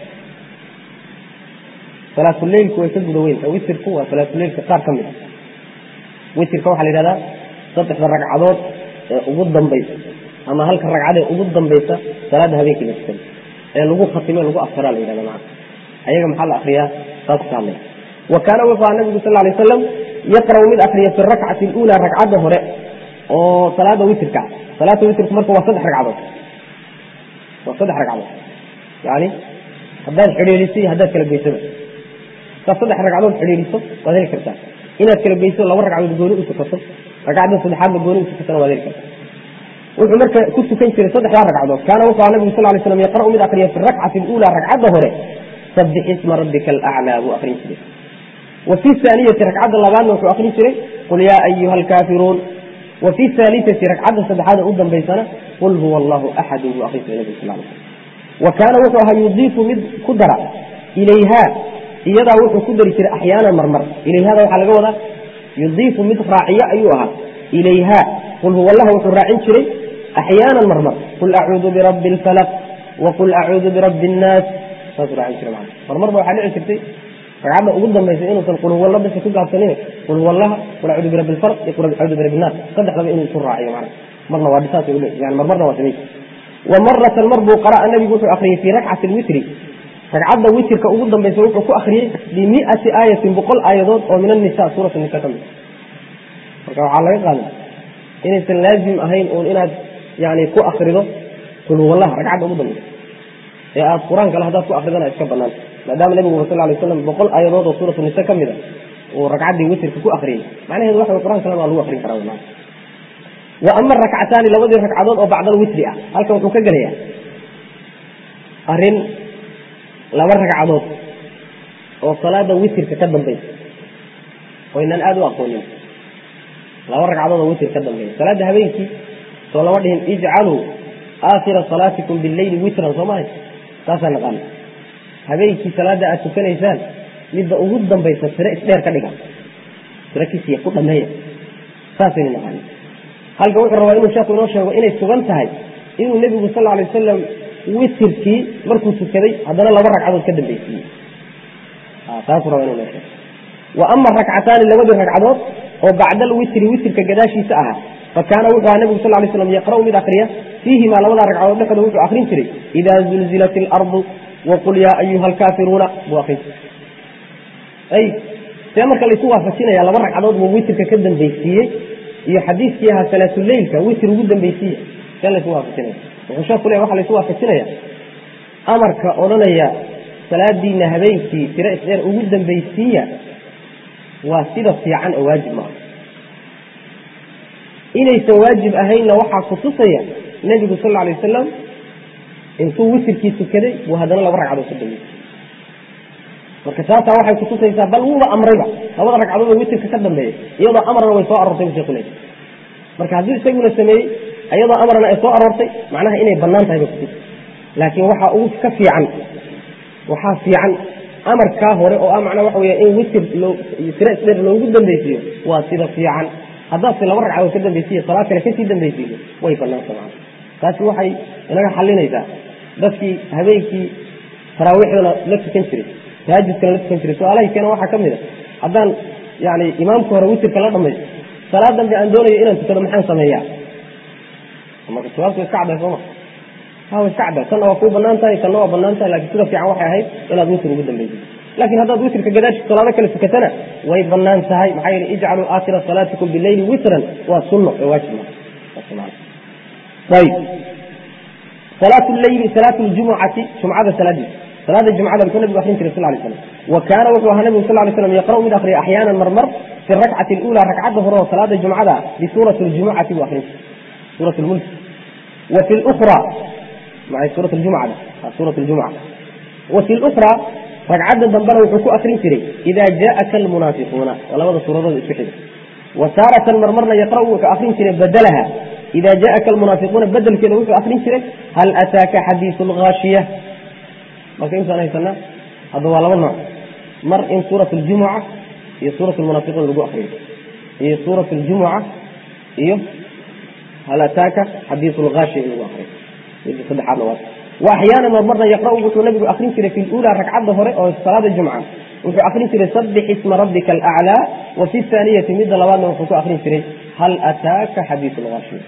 salaatuleylku way ka guda weynta witrku waa salaatuleylka qaar ka mid a witrka waxaa la yihahdaa saddexda ragcadood ee ugu dambaysa ama halka ragcadee ugu dambaysa salaada habeenkii la tukado ee lagu khatime lagu aftaraa la yihahda maana ayaga maxaa la akriyaa saas ka hadlaya wa kaana wuxuu aha nabigu sal lay wasalam yaqra'u mid akriya fi rakcati اlula ragcadda hore oo salaada witrka salaata witrku marka waa saddex ragcadood waa saddex ragcadood yani haddaad xidhiidhiso iyo haddaad kala geysaba hadaad saddex ragcadood xidhiidhiso waad heli kartaa inaad kala geyso laba ragcadood gooni u tukato ragcadda saddexaadna gooni u tukatana waad heli kartaa wuxuu marka ku tukan jiray saddexdaa ragcadood kaana wuxuu aha nabigu sal lay slam yaqra'u mid akriya fi rakcati اlula ragcadda hore sabix isma rabbika alaclaa buu akrin jiray wa fi aaniyati ragcadda labaadna wuxuu akrin jiray qul yaa ayuha alkaafiruun wa fi haaliati ragcadda saddexaada u dambaysana qul huwa allahu axadu buu akrin jiray nabig sal slam wa kaana wuxuu ahaa yudiifu mid ku dara ilayha iyadaa wuxuu ku dari jiray axyaana marmar ilayhada waxaa laga wadaa yudiifu mid raaciyo ayuu ahaa ilayha qul huwa allaha wuxuu raacin jiray axyaanan marmar qul acuudu birabbi alfalaq waqul acuudu birabbi annaas saasuu raacin jiray macana marmarba waxaa dhici jirtay ragcadda ugu dambaysa inuusan qul huwa alla dadka ku gaabsanin qul huwa allaha qul acuudu birabbi alfalaq iyo qul acuudu birabbi annaas saddexdaba inuu isu raaciyo macana marna waa dhisaas yani marmarna waa samay wa maratan mar buu qara'a nabigu wuxuu akriyey fii rakcati lwitri ragcadda witirka ugu dambaysa wuxuu ku akriyey bimiati aayatin boqol aayadood oo min anisa suurat nisa ka mid marka waxaa laga qaada inaysan laazim ahayn uun inaad yani ku akrido qul huwallaha ragcadda ugu dambaysa ee aad qur-aan kale haddaad ku akridana iska banaan maadaama nabigu sal lay slam boqol aayadood oo suuratu nisa ka mid a uu ragcaddii witirka ku akriyey macnaheedu waxa qur-aan kalena waa lagu akrin karaa maa wa ama rakcataani labadii ragcadood oo bacda alwitri ah halkan wuxuu ka gelayaa arrin laba ragcadood oo salaada witirka ka dambaysa oo inaan aada u aqoonin laba ragcadood oo witir ka dambeeya salaada habeenkii soo lama dhihin ijcaluu aakhira salaatikum bileyli witran soo mahay saasaa naqaana habeenkii salaada aad tukanaysaan midda ugu dambaysa tire isdheer ka dhiga tire kisiya ku dhameeya saasaynu naqaana halkan wuxuu rabaa inuu sheeku inoo sheego inay sugan tahay inuu nebigu sal alay wasalam witirkii markuu tukaday haddana laba ragcadood ka dambaysiiyey taasuu rabaa inuu noo sheego wa ama rakcataani labadii ragcadood oo bacda alwitri witirka gadaashiisa ahaa fa kaana wuxuu ahaa nebigu sal lay slam yaqra'u mid akriya fiihimaa labadaa ragcadood dhexdooda wuxuu akrin jiray idaa zulzilat ilardu waqul yaa ayuha alkaafiruuna buu akrin jiray ay see marka laysu waafajinaya laba ragcadood buu witirka ka dambaysiiyey iyo xadiiskii ahaa salaatuleylka witir ugu dambaysiiya see laysu waafajinaya wuxuu sheeku leeya waxa laysu waafajinaya amarka odhanaya salaadiina habeenkii tiro isdheer ugu dambaysiiya waa sida fiican oo waajib maaha inaysan waajib ahaynna waxaa kutusaya nebigu sal lla alay wasalam intuu witirkii tukaday buu haddana laba ragcadood ka dambeysay marka taasaa waxay kutusaysaa bal wuuba amrayba labada ragcadood oo witirka ka dambeeya iyadoo amarna way soo aroortay bu sheku leey marka haddii isaguna sameeyey iyadoo amarna ay soo aroortay macnaha inay banaan tahay bay kutusay laakiin waxaa ugu ka fiican waxaa fiican amarkaa hore oo ah macnaa waxa weya in witir loo tiro isdheer loogu dambaysiiyo waa sida fiican haddaadse laba ragcadood ka dambaysiiyo salaad kale kasii dambaysiiyo way banaanta macana taasi waxay inaga xalinaysaa dadkii habeenkii taraawiixdana la tukan jiray tahaajudkana la tukan jiray su-aalahay keena waxaa ka mid a haddaan yani imaamka hore witirka la dhamaysto salaad dambe aan doonayo inaan tukado maxaan sameeyaa marka jawaabtu iska cadday sooma ha iska cadda tanna waa kuu banaan tahay tanna waa banaan tahay lakin sida fiican waxay ahayd inaad witir ugu dambaysid laakiin haddaad witrka gadaashii salaado kale tukatana way banaan tahay maxaa yeele ijcaluu aakhira salaatikum bileyli witran waa sunno ee waajib ma ayib salaatu leyli salaatu ljumucati jumcada salaadiisa salaada jumcada muxuu nabigu akrin jiray sal lay slam wa kaana wuxuu ahaa nabigu sal lay slam yaqra'u mid akriya axyaanan marmar fi rakcati اlula ragcadda hore oo salaada jumcada bisuurati ljumucati buu akrin jiray suurat lmulk wa fi lukra maay suurat ljumcada suurat ljumca wa fi lukra ragcadda dambena wuxuu ku akrin jiray ida jaءaka almunaafiquuna waa labada suuradood isku xiga wa taaratan marmarna yaqra'u wuxuu akrin jiray badalaha ida jaءaka almunaafiquuna bedelkeeda wuxuu akrin jiray hal ataaka xadiisu lgaashiya marka intaan haysanaa hadda waa laba nooc mar in suurat ljumuca iyo suurat lmunaafiquun lagu akriyo iyo suurat ljumuca iyo hal ataaka xadiisu lgaashiya in lagu akriyo midda saddexaadna waa wa axyaana marmarna yaqra'u wuxuu nabigu akrin jiray fi lula ragcadda hore oo salaada jumca wuxuu akrin jiray sabix isma rabbika alaclaa wa fi thaaniyati midda labaadna wuxuu ku akrin jiray hal ataaka xadiisu lgaashiya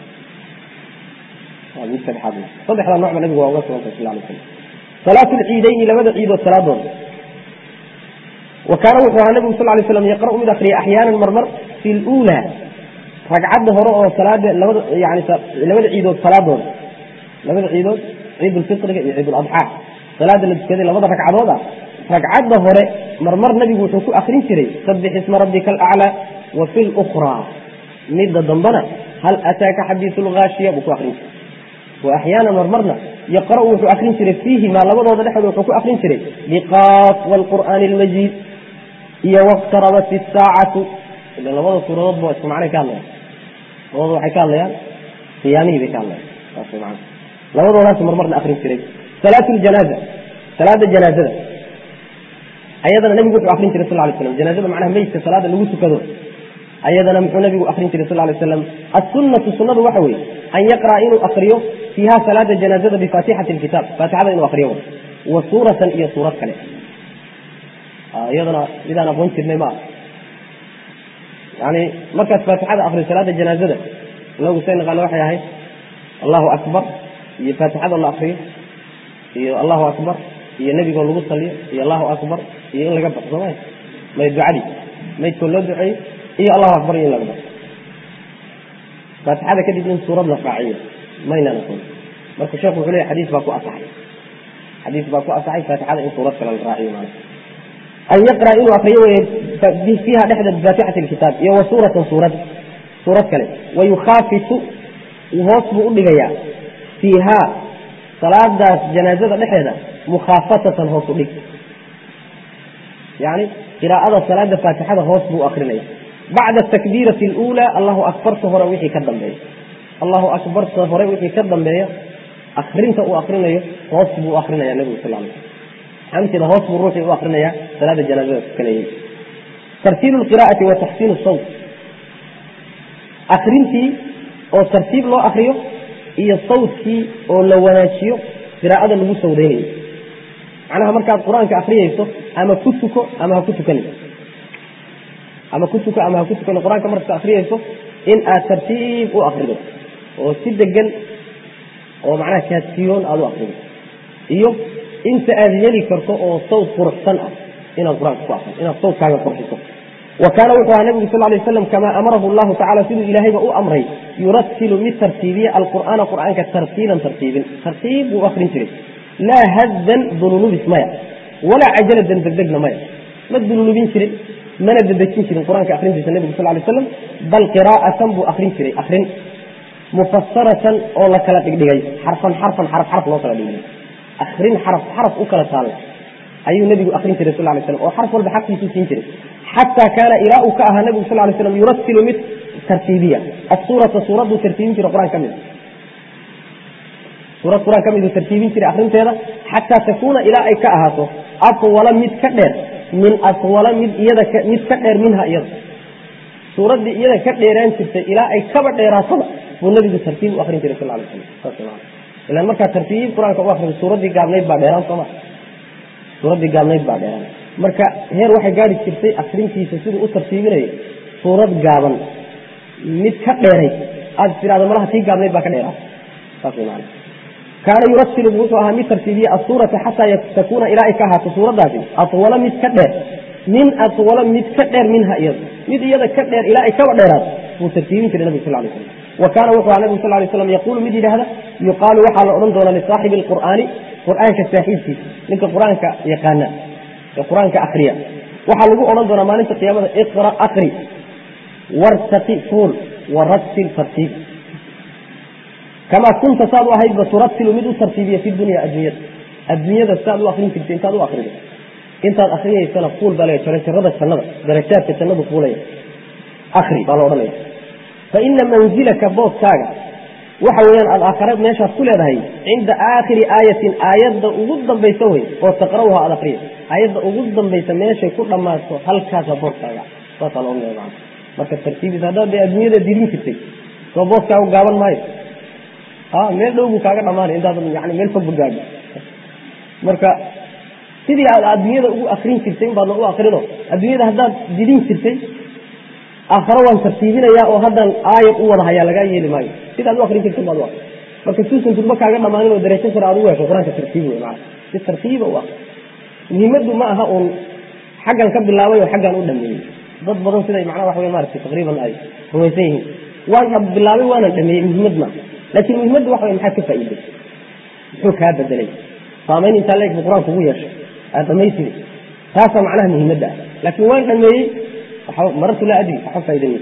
waa mid saddexaad saddexda noocba nabigu waa uga sugantay sal lay slam salaatu lciidayni labada ciidood salaadooda wa kaana wuxuu ahaa nabigu sal lay slam yaqra'u mid akriya axyaanan marmar fi lula ragcadda hore oo salaada labada yani labada ciidood salaadooda labada ciidood ciid ulfitriga iyo ciid uladxaa salaada la tukaday labada ragcadood ah ragcadda hore marmar nabigu wuxuu ku akrin jiray sabix isma rabbika alaclaa wa fi lukraa midda dambana hal ataaka xadiisu lgaashiya buu ku akrin jiray wa axyaana marmarna yaqra'u wuxuu akrin jiray fiihimaa labadooda dhexdooda wuxuu ku akrin jiray biqaaf waalqur'aani almajiid iyo waqtarabat isaacatu ila labada suuradoodba waa isku macnay ka hadlayaan labadooda waxay ka hadlayaan qiyaamihii bay ka hadlayaan saas man labadoodaas marmarna akrin jiray salaatu ljanaaza salaada janaazada ayadana nabigu wuxuu akrin jiray sal lay slam janaazada macnaha meydka salaada lagu tukado ayadana muxuu nabigu akrin jiray sal lay slam assunnatu sunnadu waxa weeye an yaqra'a inuu akriyo fiiha salaada janaazada bifaatixati lkitaab faatixada inuu akriyo wa suuratan iyo suurad kale iyadana midaan aqoon jirnay ma ah yani markaas faatixada akriyo salaada janaazada lagu say naqaano waxay ahayd allahu akbar iyo faatixada la akriyo iyo allahu akbar iyo nebigoo lagu saliyo iyo allahu akbar iyo in laga baxo sooma may ducadii maydkoo loo duceeyo iyo allahu akbar iyo in laga baxo faatixada kadib in suurad la raaciyo maynan aqoon marka sheekhu wuxuu leeyahy xadiis baa ku asaxay xadiis baa ku asaxay faatixada in suurad kale la raaciyo maana an yaqra inuu akriyo wey fiiha dhexda bifaatixati lkitaab iyo wa suuratan suurad suurad kale wayukhaafitu hoos buu u dhigayaa fiihaa salaadaas janaazada dhexeeda mukhaafatatan hoos u dhig yani qiraa'ada salaada faatixada hoos buu akrinaya bacda takbiirati اluulaa allahu akbarta hore wixii ka dambeeya allahu akbarta hore wixii ka dambeeya akrinta uu akrinayo hoos buu akrinaya nebigu sal lay maxaa ujeeda hoos buu ruuxii u akrinaya salaada janaazada tukanayay tartiibu lqira'ati wa taxsiinu sawt akrintii oo tartiib loo akriyo iyo sawtkii oo la wanaajiyo qiraa'ada lagu sawdaynayo macnaha markaad qur-aanka akriyayso ama ku tuko ama ha ku tukani ama ku tuko ama ha ku tukani qur-aanka markaad akriyayso in aad tartiib u akrido oo si degan oo macnaha kaadsiyoon aada u akrido iyo inta aad heli karto oo sawt quruxsan ah inaad qur-aanka ku akrido inaad sawtkaaga qurxiso wa kaana wuxuu ahaa nabigu sal lay waslam kamaa amarahu llahu tacala siduu ilaahayba u amray yuratilu mid tartiibiya alqur'aana qur'aanka tartiilan tartiibin tartiib buu akrin jiray laa haddan dululubis maya walaa cajaladan degdegna maya ma dululubin jirin mana dedejin jirin qur-aanka akrintiisa nabigu sal lay slam bal qiraa'atan buu akrin jiray akrin mufasaratan oo la kala dhigdhigay xarfan xarfan xaraf xaraf loo kala dhigdhigay akrin xaraf xaraf u kala taalla ayuu nabigu akrin jiray sal lay slam oo xarf walba xaqkiisu siin jiray xataa kaana ilaa uu ka ahaa nabigu sal lay slam yuratilu mid tartiibiya asuurata suuraduu tartiibin jiray qur-aan ka mid suurad qur-aan ka miduu tartiibin jiray akrinteeda xataa takuuna ilaa ay ka ahaato atwala mid ka dheer min atwala mid iyada mid ka dheer minha iyada suuraddii iyada ka dheeraan jirtay ilaa ay kaba dheeraataba buu nabigu tartiib u akrin jiray sal lay slam ilan markaa tartiib qur-aanka u akrido suuraddii gaabnayd baa dheeraan sooma suuraddii gaabnayd baa dheeraan marka heer waxay gaari jirtay akrintiisa siduu u tartiibinayo suurad gaaban mid ka dheeray aad tirahdo malaha tii gaabnayd baa ka dheeraa saas way maana kaana yuratilu wuxuu ahaa mid tartiibiye asuurata xataa takuuna ilaa ay ka ahaato suuraddaasi atwala mid ka dheer min atwala mid ka dheer minha iyada mid iyada ka dheer ilaa ay kaba dheeraato buu tartiibin jiray nabig sal lay slam wa kaana wuxuu aha nabigu sal lay slam yaquulu mid yidhaahda yuqaalu waxaa la odhan doonaa lisaaxibi alqur'aani qur'aanka saaxiibkiisa ninka qur-aanka yaqaana ee qur-aanka akriya waxaa lagu odhan doonaa maalinta qiyaamada iqra akri wartaqi fuul warattil tartiib kamaa kunta saad u ahaydba turatilu mid u tartiibiya fi dunya adduunyada adduunyada saad u akrin jirtay intaad u akrido intaad akriyaysana fuul baa le jarajarada jannada darajaadka jannadu fuulaya akri baa la odhanaya fa ina manzilaka booskaaga waxa weeyaan aad aakhare meeshaad ku leedahay cinda aakhiri aayatin aayadda ugu dambaysa wey oo taqra'uha aad akriya aayadda ugu dambaysa meeshay ku dhammaato halkaasa booskaaga saasaa la odhanaya macana marka tartiibis haddaad dee adduunyada dirin jirtay soo booskaagu gaaban maayo meel dhow buu kaaga dhamaanay intaad yani meel fogba gaadho marka sidii aad adduunyada ugu akrin jirtay in baadna u akrino adduunyada haddaad didin jirtay aakhare waan tartiibinayaa oo haddaan aayad u wada hayaa lagaa yeeli maayo sidaad u akrin jirtay baad u akri marka suusan durba kaaga dhamaanin oo darajo sare aad ugu hesho qur-aanka tartiib wey maana si tartiiba u akri muhiimaddu ma aha uun xaggan ka bilaabay oo xaggan u dhameeyey dad badan siday macnaha waxa wey maaragtay taqriiban ay rumaysan yihiin waan bilaabay waanan dhameeyey muhiimad ma laakiin muhimaddu waxa way maxaad ka faa'iiday muxuu kaa bedelay saamayn intaa leeg buu qur-aanku ugu yeeshay aad dhamaysiri taasaa macnaha muhiimadda ah laakiin waan dhameeyey marartu laa adri waxba faa'iidan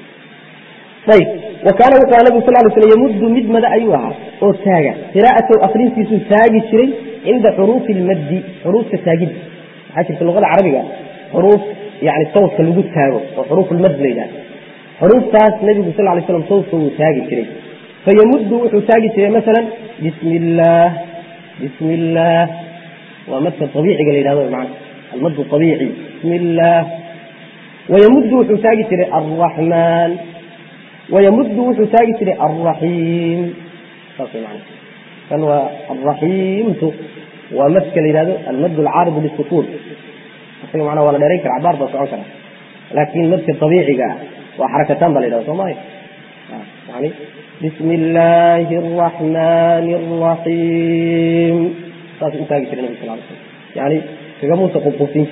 ayib wa kaana wuxuu aha nabigu sal ly slam yamuddu mid mada ayuu ahaa oo taaga qiraa'atow akrintiisuu taagi jiray cinda xuruufi lmaddi xuruufta taagidda waxaa jirta luqada carabiga xuruuf yani sawdka lagu taago oo xuruuf lmad la yidhaha xuruuftaas nabigu sal lay slam sawdka wuu taagi jiray fayamuddu wuxuu taagi jiray maala bismi illaah bismi illaah waa madka abiiciga la yidhahdo mana almad abiici bismi illaah wayamuddu wuxuu taagi jiray alraxmaan wayamuddu wuxuu taagi jiray alraxiim saas way macana kan waa alraxiimtu waa madka la yidhahdo almad alcaaridu lisukuun isaga macnaa waa la dheerayn kara cabaar baa socon kara laakiin madka dabiiciga ah waa xarakataan baa la yidhahda soo maayo yani bismi illaahi araxmaani araxiim saas u taagi jiray nabig sal ly slam yani kagamuusa qubqubsin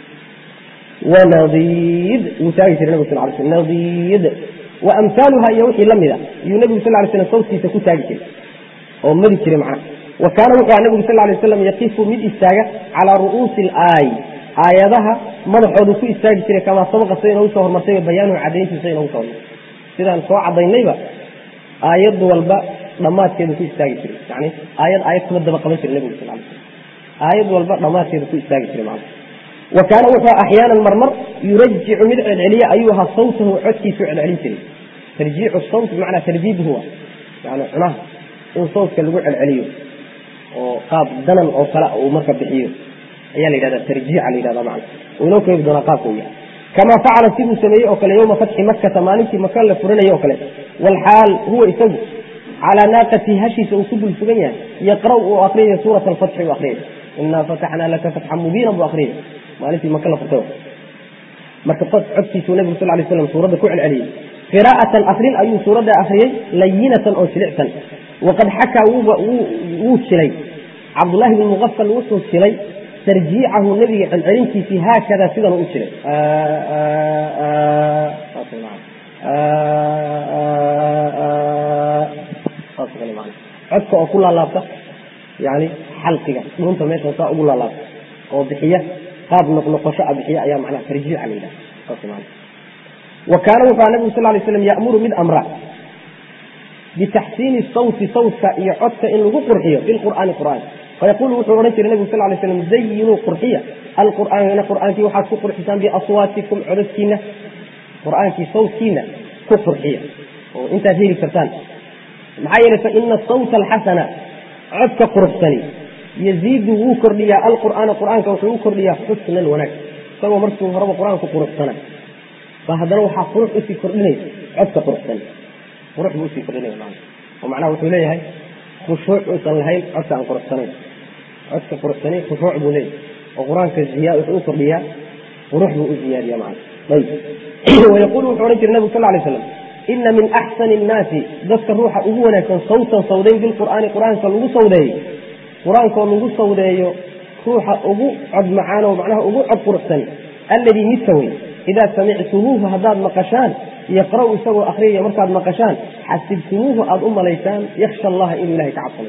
wanadiid wuu taagi jiray nabig sal ly slam nadiid wa amhaaluha iyo wixii la mida iyuu nebigu sal ly slam sawtkiisa ku taagi jiray oo mari jiray macnaha wa kaana wuxuu aha nebigu sal lay waslam yaqifu mid istaaga calaa ru'uusi alaay aayadaha madaxoodu ku istaagi jiray kamaa sabaqa sida inoogu soo hormartayba bayaanuhu cadayntiisa inoogu soo hormartay sidaan soo cadaynayba aayad walba dhammaadkeedu ku istaagi jiray yani aayad aayad kuma daba qaban jiray nebigu sal lay slam aayad walba dhammaadkeedu ku istaagi jiray macna wa kaana wuxuu axyaanan marmar yurajicu mid celceliya ayuu ahaa sawtahu codkiisu celcelin jiray tarjiicu sawt bimacnaa tarjiibuhu wa yani cunaha in sawtka lagu celceliyo oo qaab danan oo kale uu marka bixiyo ayaa la yidhahda tarjiica la yidhahda macna uu inoo keeni doonaa qaabka uu yahay kamaa facala siduu sameeyey oo kale yowma fatxi makkata maalintii maka la furanayay oo kale walxaal huwa isagu calaa naaqati hashiisa uu ku dul sugan yahay yaqra' uu akriyaya suurat alfatxi uu akriyay inaa fataxnaa laka fatxan mubiinan buu akriyay maalintii maka la furtay marka codkiisuu nebigu sal lay slam suuradda ku celceliyey qiraa'atan akrin ayuu suuradda akriyey layinatan oo jilicsan waqad xakaa wuu jilay cabdullaahi bn muqafal wuxuu jilay tarjiicahu nebiga celcelintiisii haakada sidan u jiray codka oo ku laalaabta yani xalqiga dhuunta meesha saa ugu laalaabta oo bixiya qaab noqnoqosho a bixiya ayaa macnaha tarjiica la yidhaha wa kaana wuxuu nabigu sal lay slam ya'muru mid amra bitaxsiini sawti sawtka iyo codka in lagu qurxiyo bilqur'aani qur'aanka fayaqulu wuxuu odhan jiray nebigu sal lay slam zayinuu qurxiya alqur'aana qur'aankii waxaad ku qurxisaan biaswaatikum codadkiina qur'aankii sawtkiina ku qurxiya oo intaad heli kartaan maxaa yeelay fa ina sawta alxasana codka quruxsani yaziidu wuu kordhiyaa alqur'aana qur'aanka wuxuu u kordhiyaa xusnan wanaag isagoo markuu horeba qur-aanku quruxsana ba haddana waxaa qurux usii kordhinaysa codka quruxsan qurux buu usii kordhinaya maana oo macnaha wuxuu leeyahay khushuuc uusan lahayn codka aan quruxsanayn codka quruxsani khushuuc buu leeyahay oo qur-aanka ziya wuxuu u kordhiyaa qurux buu u ziyaadiya macana ayib wayaqulu wuxuu odhan jiray nabigu sal lay slam ina min axsani innaasi dadka ruuxa ugu wanaagsan sawtan sawdayn bilqur'aani qur-aanka lagu sawdeeyo qur-aankoo lagu sawdeeyo ruuxa ugu cod macaan oo macnaha ugu cod quruxsan alladii midka wey idaa samictumuuhu haddaad maqashaan yaqra'u isagoo akriyaya markaad maqashaan xasibtumuuhu aada u malaysaan yaksha allaha inuu ilahay ka cabsanayo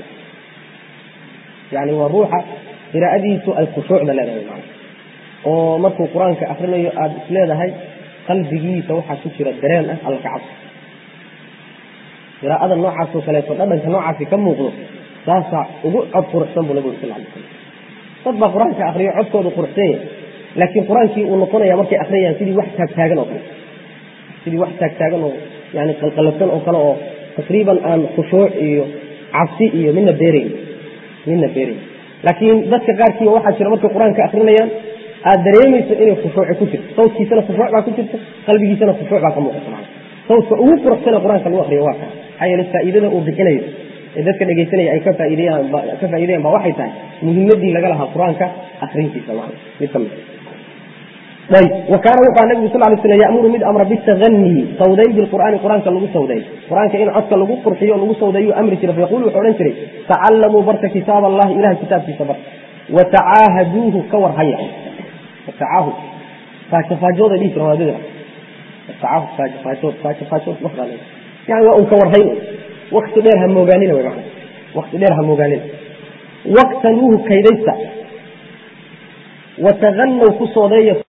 yani waa ruuxa qiraa'adiisu ay khushuucda leedahay man oo markuu qur-aanka akrinayo aada isleedahay qalbigiisa waxaa ku jira dareen ah alla ka cabso qiraa'ada noocaasoo kaleeto dhadhanka noocaasi ka muuqdo saasaa ugu cod quruxsan buu nabigu sal lay slam dad baa qur-aanka akriyo codkoodu quruxsan yahay laakiin qur-aankii uu noqonaya markay akriyayaan sidii wax taagtaagan oo kale sidii wax taagtaagan oo yani qalqalabsan oo kale oo taqriiban aan khushuuc iyo cabsi iyo midna beerayn midna beerayn laakiin dadka qaarkiiba waxaa jira markay qur-aanka akrinayaan aad dareemayso inay khushuuci ku jirto sawtkiisana khushuuc baa ku jirta qalbigiisana khushuuc baa ka muuqata maa sawtka ugu quruxsana qur-aanka lagu akriyo waa kaa maxaa yeele faa'iidada uu bixinayo ee dadka dhegaysanaya ay ka faa'iideyaan ka faa'iideyan ba waxay tahay muhimadii laga lahaa qur-aanka akrintiisa maa mid ka mid ayb wa kaana wuxuu aha nabigu sal lay slam ya'muru mid amra bitaganii sawdayn bilqur'aani qur-aanka lagu sawday qur-aanka in codka lagu qurxiyo o lagu sawdayuu amri jiray fayaqulu wuxuu odhan jiray tacallamuu barta kitaab allahi ilahay kitaabkiisa bar watacaahaduuhu ka war haya watacaahu faajafaajooda dhihi jira waadida watacaahu faajafaajood faajafaajood waxbaa leeyahay yani waa un ka warhayn wakti dheer ha moogaanina way macana wakti dheer ha moogaanina waqtanuuhu kaydaysta wataganaw ku soodeeya